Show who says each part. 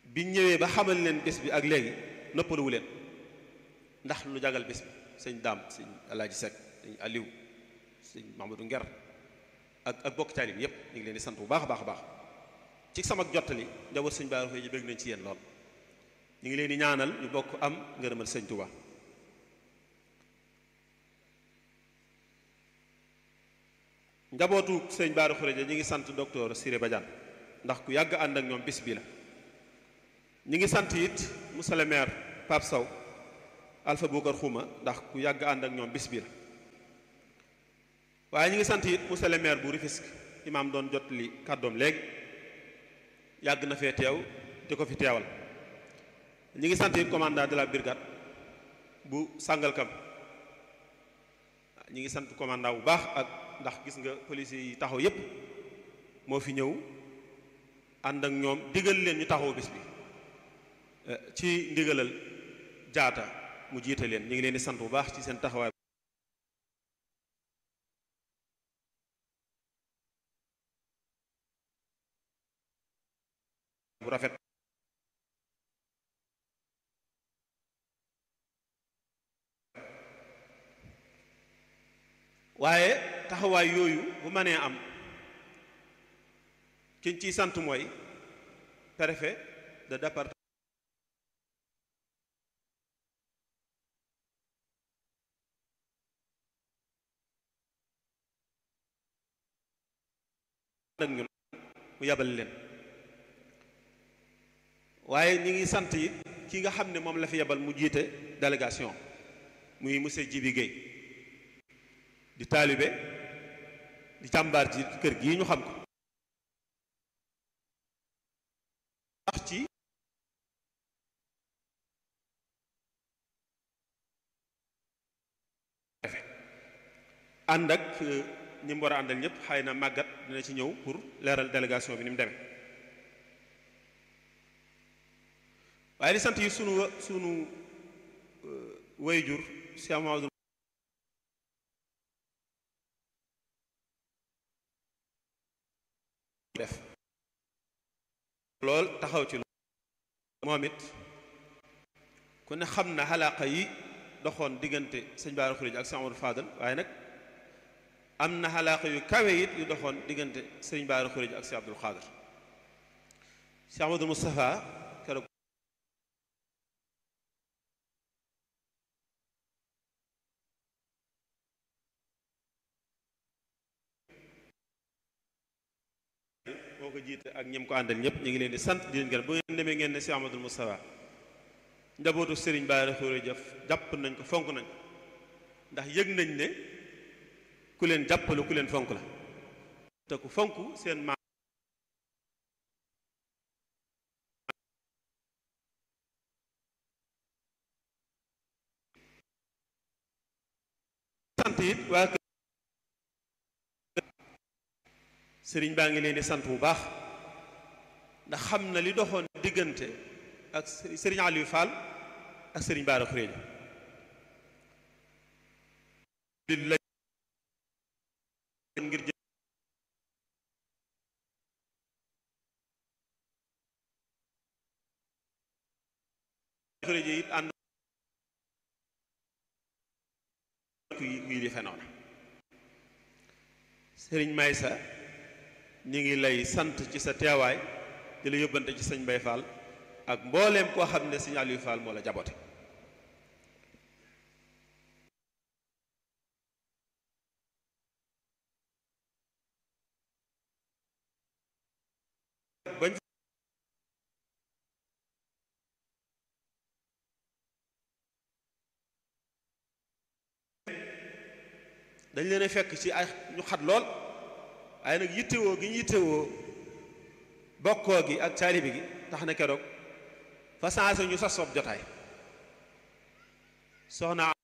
Speaker 1: biñ ñëwee ba xamal leen bés bi ak léegi noppaluwu leen ndax lu jagal bés bi sëñ daam sëñ alaaji Seck sëñ Aliou sëñ Mamadou Nger ak ak bokk taalib yépp ñu ngi leen di sant bu baax a baax a baax ci sama jottali njaboot sëñ Bara Khourédia bëgg nañ ci yéen lool ñu ngi leen di ñaanal ñu bokk am ngërëmal sëñ Touba njabootu sëñ Bara Khourédia ñu ngi sant docteur Siré Badiane ndax ku yàgg ànd ak ñoom bis bi la ñu ngi sant it monsieur le maire Pape Sow Alpha Boucar Xuma ndax ku yàgg ànd ak ñoom bis bi la waaye ñu ngi sant it monsieur le maire bu Rufisque imaam doon jot li kàddoom léegi yàgg na fee teew di ko fi teewal ñu ngi sant it commandant de la brigade bu Sangalkam ñu ngi sant commandant bu baax ak ndax gis nga policiers yi taxaw yépp moo fi ñëw ànd ak ñoom digal leen ñu taxaw bis bi ci ndigalal jaata mu jiite leen ñu ngi leen di sant bu baax ci seen taxawaay bu rafet waaye taxawaay yooyu bu mënee am kiñ ciy sant mooy préfet de département ak ñun mu yabal leen waaye ñi ngi sant it ki nga xam ne moom la fi yabal mu jiite délégation muy monsieur Djibi Guèye di taalibe di càmbaar ci kër gii ñu xam ko wax ci ànd ak ñi mu war a àndal ñëpp xëy na màggat dina ci ñëw pour leeral délégation bi ni mu demee waaye di sant yi sunu sunu wayjur Cheikh Mamadou def lool taxaw ci lool moom it ku ne xam na xalaaqa yi doxoon diggante sëñ Bara Khourédia ak sëñ Amadou Fadal waaye nag am na xalaaqa yu kawe it yu doxoon diggante sëñ Bara Khourédia ak sëñ Abdul Xaadir sëñ Amadou Moustapha keroog moo ko jiite ak ñem ko àndal ñëpp ñu ngi leen di sant di leen gërëm bu ngeen demee ngeen ne si Amadou Moustapha njabootu Serigne Bara Khourédia jàpp nañ ko fonk nañ ndax yëg nañ ne ku leen jàppalu ku leen fonk la te ku fonk seen maam sant it waa kër sëriñ baa ngi leen di sant bu baax ndax xam na li doxoon diggante ak sëriñ Aliou Fall ak sëriñ Bara Khourédia la ngir jë Khourédia it ànd yi di fenoona sëriñ Maysa ñu ngi lay sant ci sa teewaay di la yóbbante ci sëñ Mbay Fall ak mbooleem koo xam ne sëñ Aliou Fall moo la jabote bañ dañ leen a fekk ci ay ñu xat lool waaye nag yittewoo gi ñu yittewoo bokkoo gi ak taalibi gi tax na keroog fa sensé ñu sos sob jotaay soxna